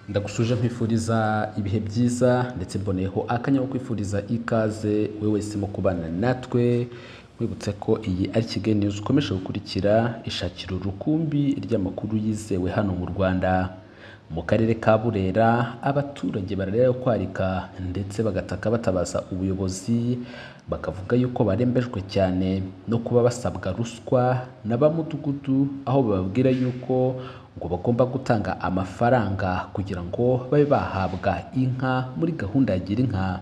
ndagushuje nkwifuriza ibihe byiza ndetse mboneyeho akanya ko kwifuriza ikaze we wese mu kubana natwe nkwibutse ko iyi ari Kigali News ukomeje gukurikira ishakira urukumbi ry'amakuru yizewe hano mu Rwanda mu karere ka Burera abaturage bararira kwarika ndetse bagataka batabaza ubuyobozi bakavuga yuko barembejwe cyane no kuba basabwa ruswa na ba mudugudu aho bababwira yuko ngo bagomba gutanga amafaranga kugira ngo babe bahabwa inka muri gahunda ya gira inka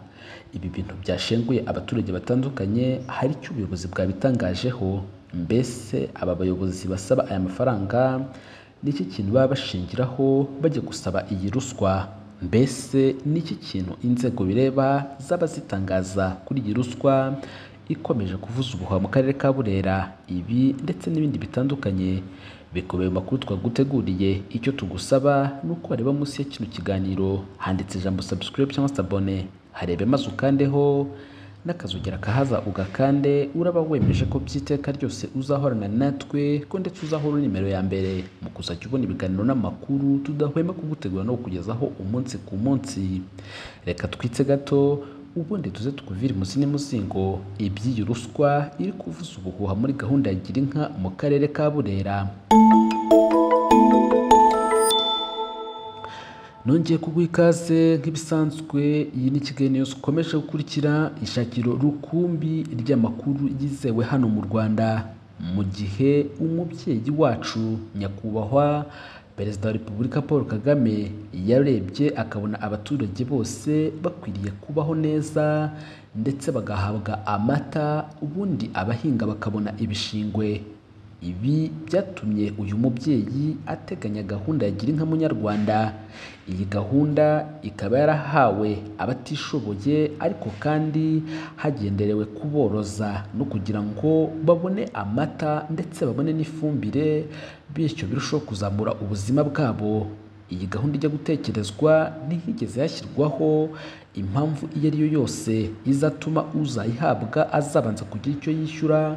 ibi bintu byashenguye abaturage batandukanye hari icyo ubuyobozi bwabitangajeho mbese aba bayobozi basaba aya mafaranga n'iki kintu baba bashingiraho bajya gusaba iyi ruswa mbese n'iki kintu inzego bireba zaba zitangaza kuri iyi ruswa ikomeje kuvuza ubuhuha mu karere ka burera ibi ndetse n'ibindi bitandukanye bikubiye mu makuru twaguteguriye icyo tugusaba ni uko wareba munsi ya kino kiganiro handitse ijambo subscribe cyangwa se abone harebe maze ukandeho n'akazogera kahaza ugakande uraba wemeje ko by'iteka ryose uzahorana natwe ko ndetse uzahora nimero ya mbere mu kuzajya ubona ibiganiro n'amakuru tudahwema kugutegura no kukugezaho umunsi ku munsi reka twitse gato ubundi tuze tukuvire imuzi n'umuzingo iby'iyi ruswa iri kuvuza ubuhuha muri gahunda ya gira inka mu karere ka burera nongeye kuguha ikaze nk'ibisanzwe iyi ni kigali news ukomeje gukurikira ishakiro rukumbi ry'amakuru yizewe hano mu rwanda mu gihe umubyeyi wacu nyakubahwa perezida wa repubulika paul kagame yarebye akabona abaturage bose bakwiriye kubaho neza ndetse bagahabwa amata ubundi abahinga bakabona ibishingwe ibi byatumye uyu mubyeyi ateganya gahunda ya gira inka munyarwanda iyi gahunda ikaba yarahawe abatishoboye ariko kandi hagenderewe kuboroza no kugira ngo babone amata ndetse babone n'ifumbire bityo birusheho kuzamura ubuzima bwabo iyi gahunda ijya gutekerezwa ntihigeze yashyirwaho impamvu iyo ari yo yose izatuma uzayihabwa azabanza kugira icyo yishyura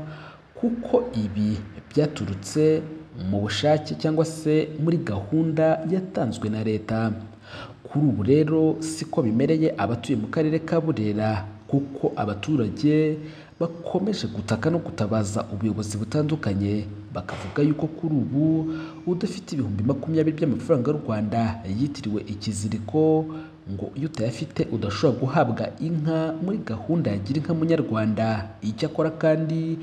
kuko ibi byaturutse mu bushake cyangwa se muri gahunda yatanzwe na leta kuri ubu rero siko bimereye abatuye mu karere ka burera kuko abaturage bakomeje gutaka no gutabaza ubuyobozi butandukanye bakavuga yuko kuri ubu udafite ibihumbi makumyabiri by'amafaranga y'u rwanda yitiriwe ikiziriko ngo iyo utayafite udashobora guhabwa inka muri gahunda ya gira inka munyarwanda icyakora kandi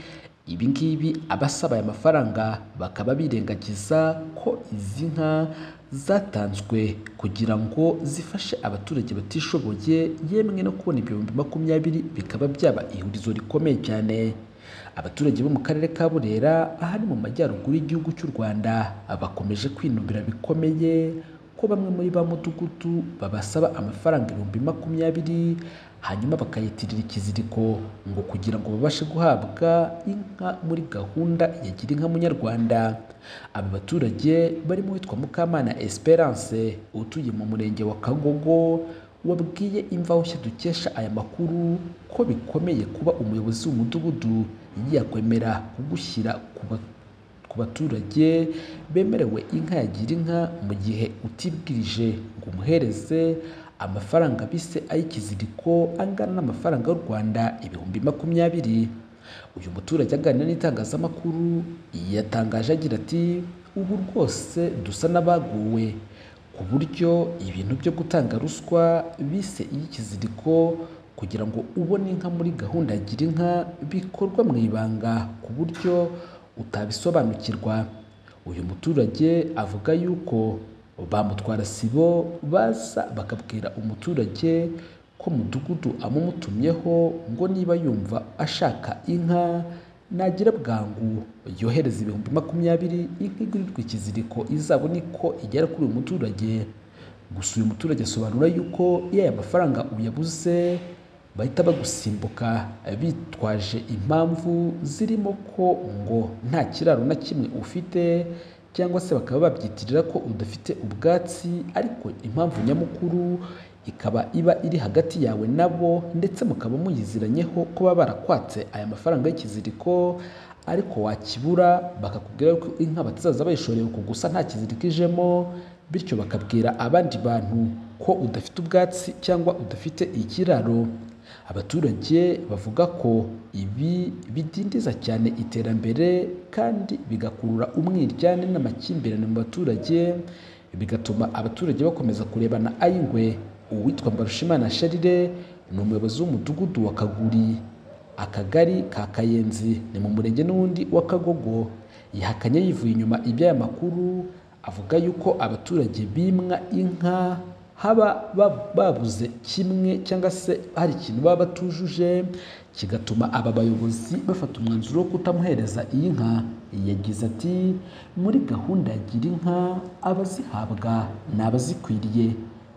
ibi ngibi abasaba aya mafaranga bakaba birengagiza ko izi nka zatanzwe kugira ngo zifashe abaturage batishoboye yemwe no kubona ibihumbi makumyabiri bikaba byaba ihurizo rikomeye cyane abaturage bo mu karere ka burera ahari mu majyaruguru y'igihugu cy'u rwanda bakomeje kwinubira bikomeye ko bamwe muri ba mudugudu babasaba amafaranga ibihumbi makumyabiri hanyuma bakayitirira ikiziriko ngo kugira ngo babashe guhabwa inka muri gahunda ya gira inka munyarwanda aba baturage barimo uwitwa mukamana esperance utuye mu murenge wa kagogo wabwiye imvaho nshya dukesha aya makuru ko bikomeye kuba umuyobozi w'umudugudu yakwemera kugushyira ku baturage bemerewe inka ya gira inka mu gihe utibwirije ngo umuhereze amafaranga bise ay'ikiziriko angana n'amafaranga y'u Rwanda ibihumbi makumyabiri uyu muturage aganira n'itangazamakuru yatangaje agira ati ubu rwose dusa n'abaguwe ku buryo ibintu byo gutanga ruswa bise iy'ikiziriko kugira ngo ubone inka muri gahunda ya gira inka bikorwa mu ibanga ku buryo utabisobanukirwa uyu muturage avuga yuko bamutwara sibo baza bakabwira umuturage ko mudugudu amumutumyeho ngo niba yumva ashaka inka nagira bwangu yohereza ibihumbi makumyabiri inka igurirwa ikiziriko izabone ko igera kuri uyu muturage gusa uyu muturage asobanura yuko iyo aya mafaranga uyabuze bahita bagusimbuka bitwaje impamvu zirimo ko ngo nta kiraro na kimwe ufite cyangwa se bakaba babyitirira ko udafite ubwatsi ariko impamvu nyamukuru ikaba iba iri hagati yawe nabo ndetse mukaba muyiziranyeho kuba barakwatse aya mafaranga y'ikiziriko ariko wakibura bakakubwira ko inka batazaza bayishorewe kugusa nta kiziriko ijemo bityo bakabwira abandi bantu ko udafite ubwatsi cyangwa udafite ikiraro abaturage bavuga ko ibi bidindiza cyane iterambere kandi bigakurura umwiryane n'amakimbirane mu baturage bigatuma abaturage bakomeza kurebana ay'ingwe uwitwa Mbarushimana Sharire ni umuyobozi w'umudugudu wa Kaguri akagari ka Kayenzi ni mu murenge n'undi wa Kagogo yahakanye yivuye inyuma iby'aya makuru avuga yuko abaturage bimwa inka haba ba- babuze kimwe cyangwa se hari ikintu baba batujuje kigatuma aba bayobozi bafata umwanzuro wo kutamuhereza iyi nka yagize ati muri gahunda ya gira inka abazihabwa ni abazikwiriye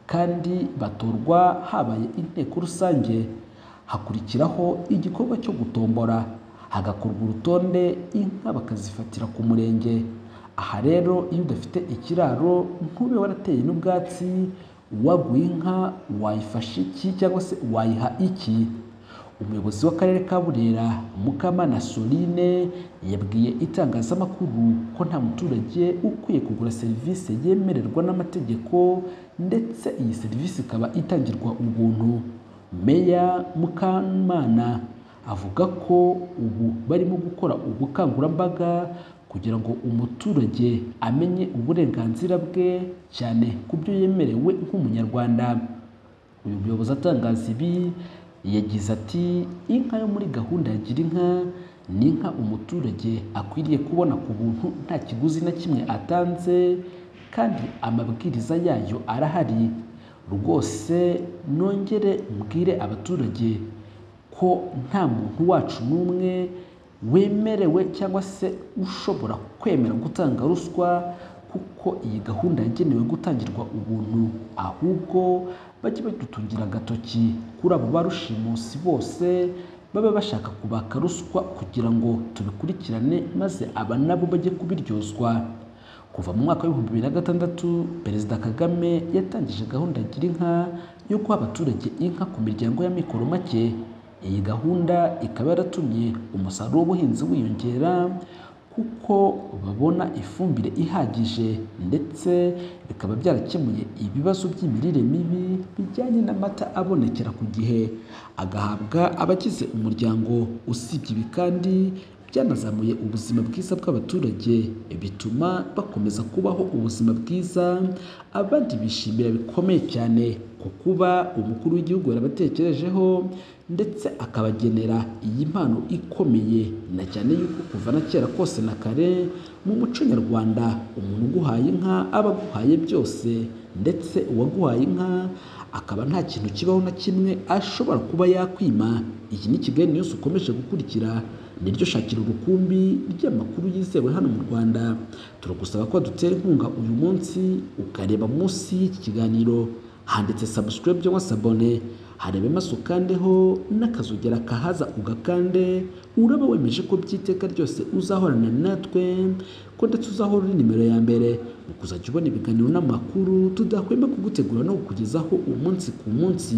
kandi batorwa habaye inteko rusange hakurikiraho igikorwa cyo gutombora hagakorwa urutonde inka bakazifatira ku murenge aha rero iyo udafite ikiraro ntube warateye n'ubwatsi waguye inka wayifasha iki cyangwa se wayiha iki umuyobozi w'akarere ka burera mukamana soline yabwiye itangazamakuru ko nta muturage ukwiye kugura serivisi yemererwa n'amategeko ndetse iyi serivisi ikaba itangirwa ubuntu meya mukamana avuga ko ubu barimo gukora ubukangurambaga kugira ngo umuturage amenye uburenganzira bwe cyane ku byo yemerewe nk'umunyarwanda uyu muyobozi atangaza ibi yagize ati inka yo muri gahunda ya gira inka ni inka umuturage akwiriye kubona ku buntu nta kiguzi na kimwe atanze kandi amabwiriza yayo arahari rwose nongere mbwire abaturage ko nta muntu wacu n'umwe wemerewe cyangwa se ushobora kwemera gutanga ruswa kuko iyi gahunda yagenewe gutangirwa ubuntu ahubwo bajye badutungira agatoki kuri abo barushimusi bose baba bashaka kubaka ruswa kugira ngo tubikurikirane maze aba nabo bajye kubiryozwa kuva mu mwaka w'ibihumbi bibiri na gatandatu perezida kagame yatangije gahunda gira inka yo guha abaturage inka ku miryango y'amikoro make iyi gahunda ikaba yaratumye umusaruro w'ubuhinzi wiyongera kuko babona ifumbire ihagije ndetse bikaba byarakemuye ibibazo by'imirire mibi bijyanye n'amata abonekera ku gihe agahabwa abagize umuryango usibye ibi kandi byanazamuye ubuzima bwiza bw'abaturage bituma bakomeza kubaho ubuzima bwiza abandi bishimira bikomeye cyane ku kuba umukuru w'igihugu yarabatekerejeho ndetse akabagenera iyi mpano ikomeye na cyane yuko kuva na kera kose na kare mu muco nyarwanda umuntu uguhaye inka aba aguhaye byose ndetse uwaguhaye inka akaba nta kintu kibaho na kimwe ashobora kuba yakwima iki ni kigali news ukomeje gukurikira niryo shakira urukumbi ry'amakuru yizewe hano mu rwanda turagusaba ko dutera inkunga uyu munsi ukareba munsi y'iki kiganiro handitse subscribe cyangwa se abone harebe maso ukandeho n'akazogera kahaza ugakande uraba wemeje ko by'iteka ryose uzahorana natwe ko ndetse uzahora uri nimero ya mbere mu kuzajya ubona ibiganiro n'amakuru tudahwema kugutegura no kukugezaho umunsi ku munsi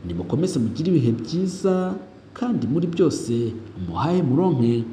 nimukomeze mugire ibihe byiza kandi muri byose muhahe muronke